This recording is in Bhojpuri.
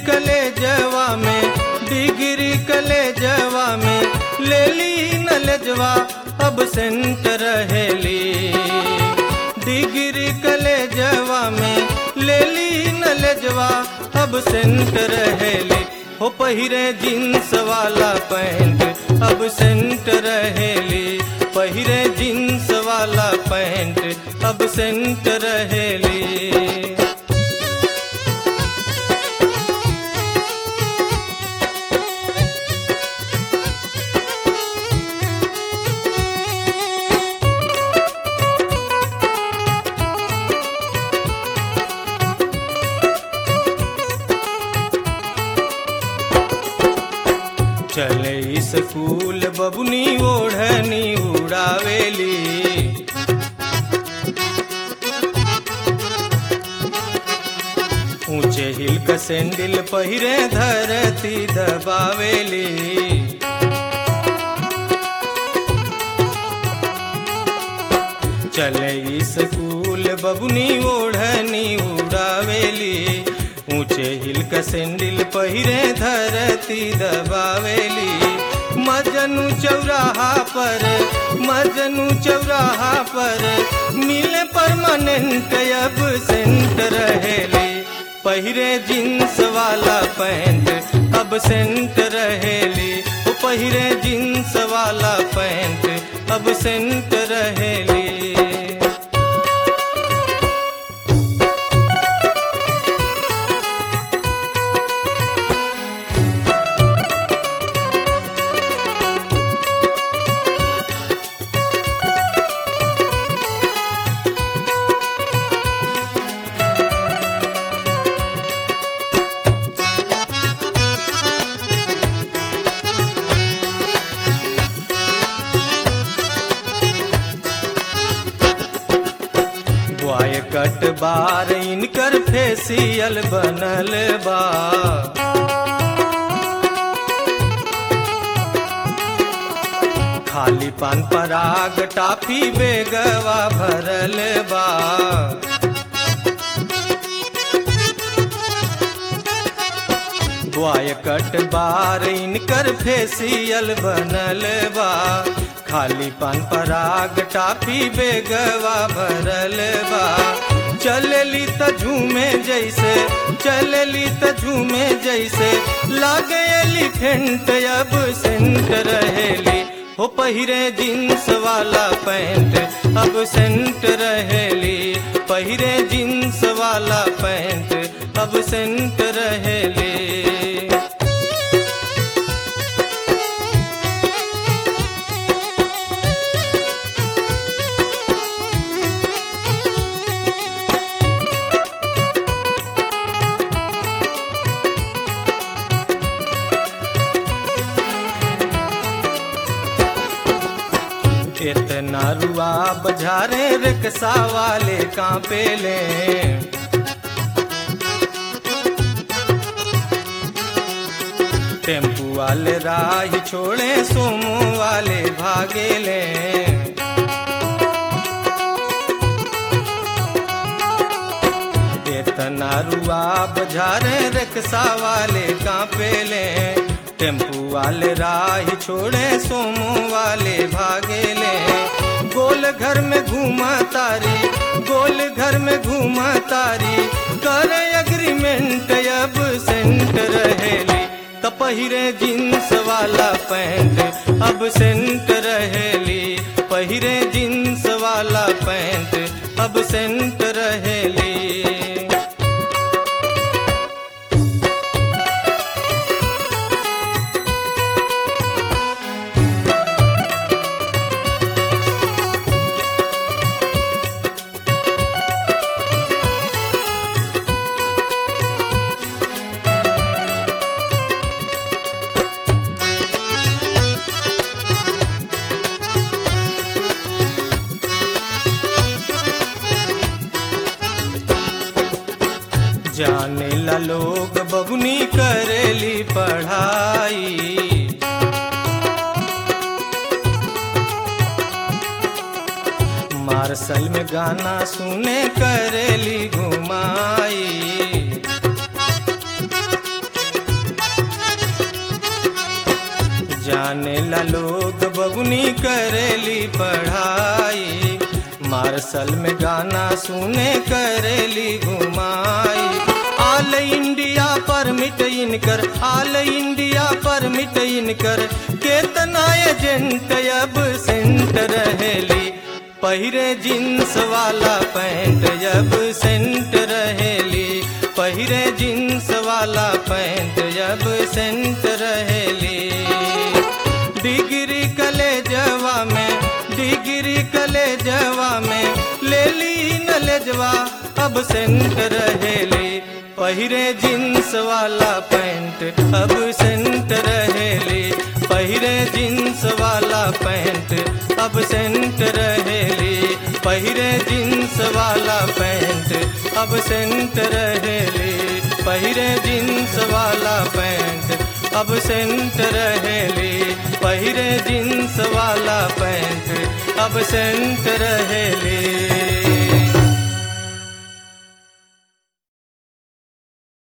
कलेजवा में डिग्री कलेजवा में ले ली नलजवा अब सेंट रहेली डिग्री कलेजवा में ले ली नलजवा अब सेंट रहेली हो पहिरे जींस वाला पैंट अब सेंट रहेली पहिरे जींस वाला पैंट अब सेंट रहेली चले स्कूल बबुनी ओढ़नी उड़ावेली ऊंचे हिल का सैंडल पहिरे धरती दबावेली चले स्कूल बबुनी ओढ़नी उड़ावेली ऊंचे हिल का सैंडल पहिरे धरती दबावेली मजनू चौराहा पर मजनू चौराहा पर मिले परमानेंट अब सेंट रहेली पहिरे जींस वाला पैंट अब सेंट रहेली ओ पहिरे जींस वाला पैंट अब सेंट रहेली बॉय कट बार इनकर फेसियल बनल बा खाली पान पराग टाफी बेगवा भरल बा बॉय कट बार इनकर फेसियल बनल बा खाली पान पराग टाफी बेगवा भरल बा चलली त झूमे जैसे चलली त झूमे जैसे लागे एलिफेंट अब सेंट रहेली हो पहिरे जींस वाला पैंट अब सेंट रहेली पहिरे जींस वाला पैंट अब सेंट रहेली इतना रुआ बजारे रिक्शा वाले कांपे ले टेम्पू वाले राह छोड़े सोमो वाले भागे ले इतना रुआ बजारे रिक्शा वाले कांपे ले टेम्पू वाले राह छोड़े सोमो वाले भागे ले गोल घर में घूमा तारी गोल घर में घूमा तारी कर एग्रीमेंट अब सेंट रहेली त पहिरे जींस वाला पैंट अब सेंट रहेली पहिरे जींस वाला पैंट अब सेंट रहेली जाने ला लोग बबुनी करेली पढ़ाई मार्शल में गाना सुने करेली घुमाई बबुनी करेली पढ़ाई मार्शल में गाना सुने करेली घुमाई आल इंडिया परमिट इनकर आल इंडिया परमिट इनकर केतना एजेंट अब सेंट रहेली पहिरे जींस वाला पैंट जब सेंट रहेली पहिरे जींस वाला पैंट जब सेंट रहेली डिग्री कलेजवा में डिग्री कलेजवा में ले ली नलेजवा अब सेंट रहेली पहिरे जींस वाला पैंट अब सेंट रहेली पहिरे जींस वाला पैंट अब सेंट रहेली पहिरे जींस वाला पैंट अब सेंट रहेली पहिरे जींस वाला पैंट अब सेंट रहेली पहिरे जींस वाला पैंट अब सेंट रहेली